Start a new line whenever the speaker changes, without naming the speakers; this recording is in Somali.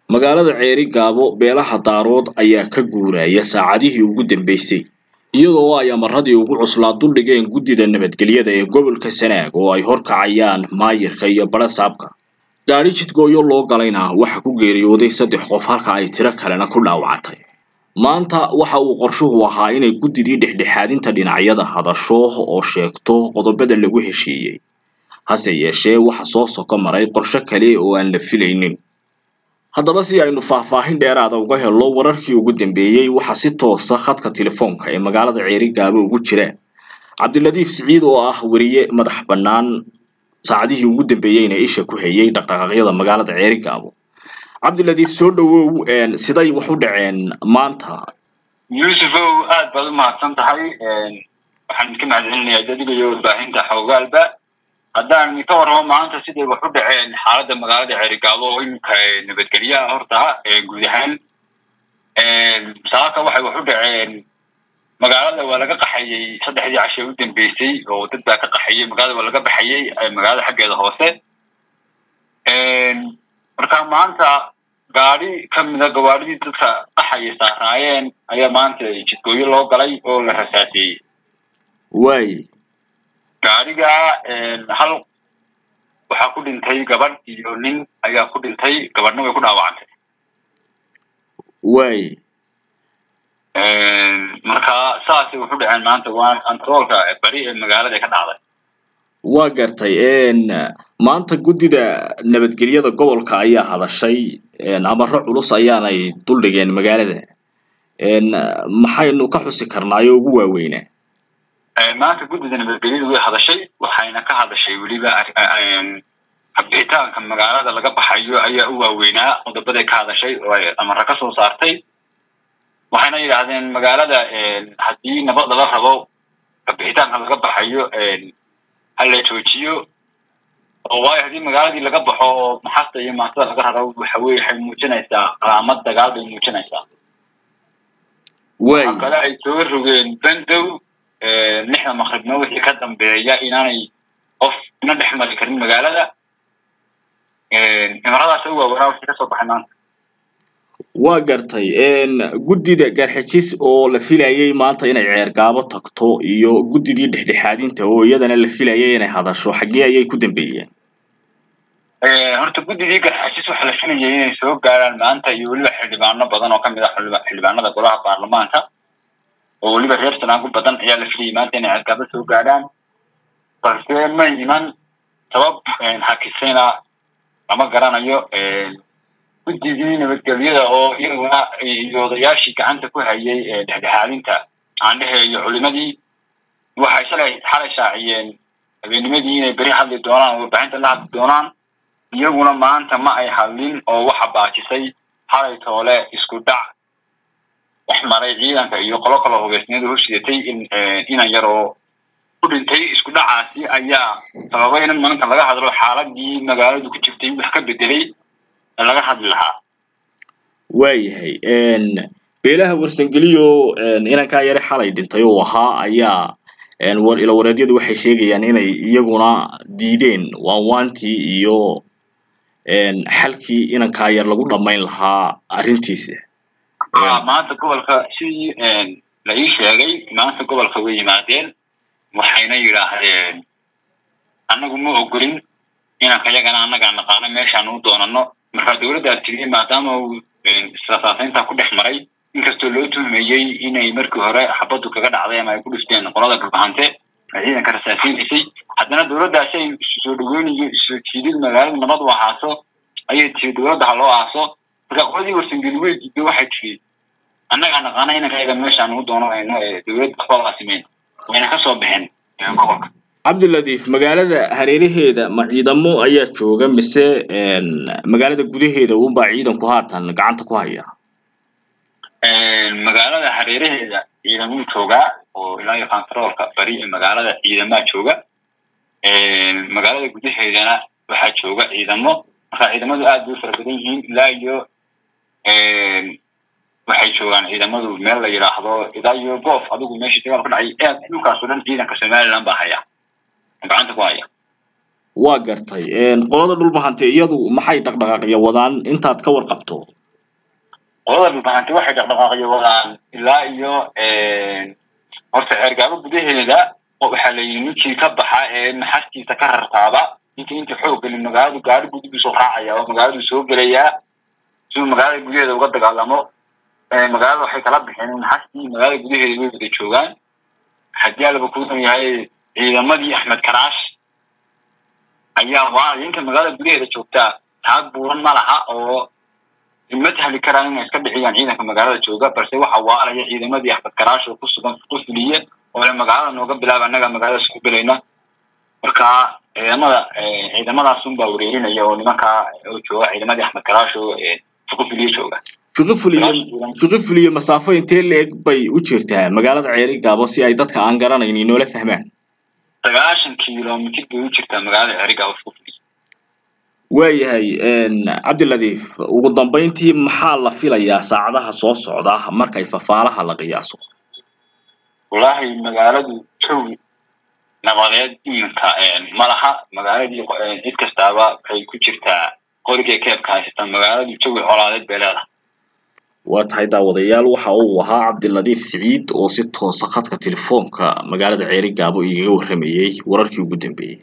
magaalada ceeri gaabo beelaha daarood ayaa ka guuraya saacadihii ugu dambeysay iyadoo ay amaradii ugu cuslaa duldhigeen guddida nabadgelyada ee gobolka sanaag oo ay horkacayaan maayirka iyo barasaabka gaadhi jidgooyo loo galayna waxa ku geeriyooday saddex qof halka ay tiro kalena ku dhaawacantay maanta waxa uu qorshuhu ahaa inay guddidii dhexdhexaadinta dhinacyada hadasho oo sheegto qodobada lagu heshiiyey hase yeeshee waxa soo soko maray qorshe kale oo aan la filaynin haddaba si aynu faahfaahin dheeraada uga helno wararkii ugu dambeeyey waxaa si toosa khadka telefoonka ee magaalada ceeri gaabo ugu jira cabdiladiif siciid oo ah weriye madax bannaan saacadihii ugu dambeeyeyna isha ku hayay dhaqdhaqaaqyada magaalada ceeri gaabo cabdiladiif soo dhawow siday wax u dhaceen maanta
yuusufow aad baad u mahadsan tahay waxaan idinka mahadcelinayaa adiga iyo warbaahinta xoogaalba haddaan ka warramo maanta siday wax u dhaceen xaaladda magaalada ceerigaabo oo iminka nabadgelyaha horta guud ahaan saaka waxay wax u dhaceen magaalada waa laga qaxayey saddexdii cashe u dambeysay oo dad baa ka qaxayey magaalada waa laga baxayey magaalada xaggeeda hoose marka maanta gaadi kamida gawaadhidii dadka qaxaya saaraayeen ayaa maanta jidgooyo loo galay oo la rasaaseeyey
waay
gaadhiga hal waxaa ku dhintay gabadh iyo nin ayaa ku dhintay gabadhna way ku dhaawacantay
waay
marka saasay wuxu dhaceen maanta waa controolka beri ee magaalada ka dhacday
waa gartay maanta guddida nabadgelyada gobolka ayaa hadashay amaro culus ayaanay duldhigeen magaalada maxaynu ka xusi karnaay oo ugu waaweynaa
maanta guddida nabadgelyada way hadashay waxayna ka hadashay weliba habixitaanka magaalada laga baxayo ayaa u waaweynaa qodobaday ka hadashay oo ay amaro ka soo saartay waxayna yidhaahdeen magaalada haddii nabad laga rabo habixitaanka laga baxayo hala joojiyo oo waayo haddii magaaladii laga baxo oo maxasta iyo maantada laga raro waxa weye waxay muujinaysaa calaamad dagaal bay muujinaysaa waxa kale ay soo rogeen bandow lixda maqribna wixii ka dambeeya inaanay qof ina dhex mari karin magaalada imaradaas u waawanaa wixii kasoo baxay maanta
waa gartay guddida garxijis oo la filayay maanta inay ceergaabo tagto iyo guddidii dhexdhexaadinta oo iyadana la filayay inay hadasho xaggee ayay ku dambeeyeen
horta guddidii garxijis waxaa la filayay inay soo gaaraan maanta iyo weliba xildhibaano badan oo kamid ah xildhibaanada golaha baarlamaanka oo weliba reer sanaagu badan ayaa la filayay maanta inay ceergaabo soo gaadhaan balse may iman sabab hakisayna lama garanayo guddigii nabadgelyada oo iyaguna iyo odayaashii gacanta ku hayay dhexdhexaadinta aandhehe iyo culimadii waxay shalay xalay shaaciyeen habeenimadii inay beri hadli doonaan oo warbaahinta la hadli doonaan iyaguna maanta ma ay hadlin oo waxa baajisay xalay toole isku dhac dhex maray ciidanka iyo qolo kaloo hubeysniyadu hoshidatay inan yar oo ku dhintay isku dhacaasi ayaa sababay in maanta laga hadlo xaaladii magaaladu ku jirtay wax ka bedelay laga hadli lahaa
waayahay beelaha warsangeliyo inankaa yare xalay dhintay oo ahaa ayaa ilawareedyadu waxay sheegayaan inay iyaguna diideen waanwaantii iyo xalkii inankaa yar lagu dhamayn lahaa arrintiisa
maanta gobolka sidii la ii sheegay maanta gobolka way yimaadeen waxayna yidhaahdeen annagu ma ogolin inanka yagana annagaa naqaano meeshaan u doonano marka dawladdaa tiri maadaama uu israsaasaynta ku dhex maray inkastoo loo tuhmayey inay markii hore xabaddu kaga dhacday ama ay ku dhifteen qolada garbahante ay ciidanka rasaasaynaysay haddana dawladdaasi ay soo dhaweynayo isoo jiidid magaalada nabad u ahaaso ayay tiri dawladda ha loo aaso marka qoladii warsangeli wey diido waxay tiri annagaa naqaana inankayaga meeshaan u doonanayno ee dawladda waxba laasimeyn wayna kasoo baxeen gobolka
cabdiladiif magaalada hareeraheeda ma ciidamo ayaa jooga mise magaalada gudaheeda unbaa ciidanku haatan gacanta ku haya
magaalada hareeraheeda ciidamuu joogaa oo ilaa iyo controolka bari ee magaalada ciidamaa jooga magaalada gudaheedana waxaa jooga ciidamo marka ciidamadu aad bay u fara badan yihiin ilaa iyo waxay joogaan ciidamadu meel la yidhaahdo ilaa iyo goof adigu meeshii dagaal ka dhacay aad dhulkaasoo dhan ciidanka somaliland baa haya gacanta ku haya
waa gartay qolada dhulbahante iyadu maxay dhaqdhaqaaqya wadaan intaad ka warqabto
qolada dhulbahante waxay dhaqdhaqaaqyo wadaan ilaa iyo horta ceergaabo gudaheeda waxaa la yidhi ninkii ka baxa ee maxastiisa ka rartaaba ninkii inta xoog gelin magaaladu gaari gudigiisu raacaya oo magaaladu soo gelayaa siduu magaalada gudaheeda uga dagaalamo magaalada waxay kala bixeen maxastii magaalada gudaheeda way wada joogaan haddii alaba kuudan yahay ciidamadii axmed karaash ayaa waa inka magaalada gudaheeda joogtaa taag buuran ma laha oo ma tahli karaan inay iska dhiciyaan ciidanka magaalada jooga balse waxa waalaya ciidamadii axmed karaash oo ku sugan ku fuliye oo le magaalada nooga bilaaba annaga magaalada isku gelayna marka ciidamada ciidamadaas unbaa wareerinaya oo nimankaa oo jooga ciidamadii axmed karaash oo fuqufuliye jooga
fiqifuliye fiqifuliye masaafo intee leeg bay u jirtaa magaalada ceeri gaabo si ay dadka aan garanayn inoola fahmaan
sagaashan kilomitr bay u jirtaa magaalada ceeri gaabo fuqufuliye
waayahay cabdiladiif ugu dambeyntii maxaa la filayaa saacadaha soo socda markay fafaalaha la qiyaaso
wallaahi magaaladu jawi nabadeed iminka ma laha magaaladii cid kastaaba waxay ku jirtaa qorigay keebka haysata magaaladu jawi colaadeed bay leedahay
waa tahay daawadayaal waxa uu ahaa cabdiladiif siciid oo si toosa khadka telefoonka magaalada ceeri gaabo igaga warramayey wararkii ugu dambeeyey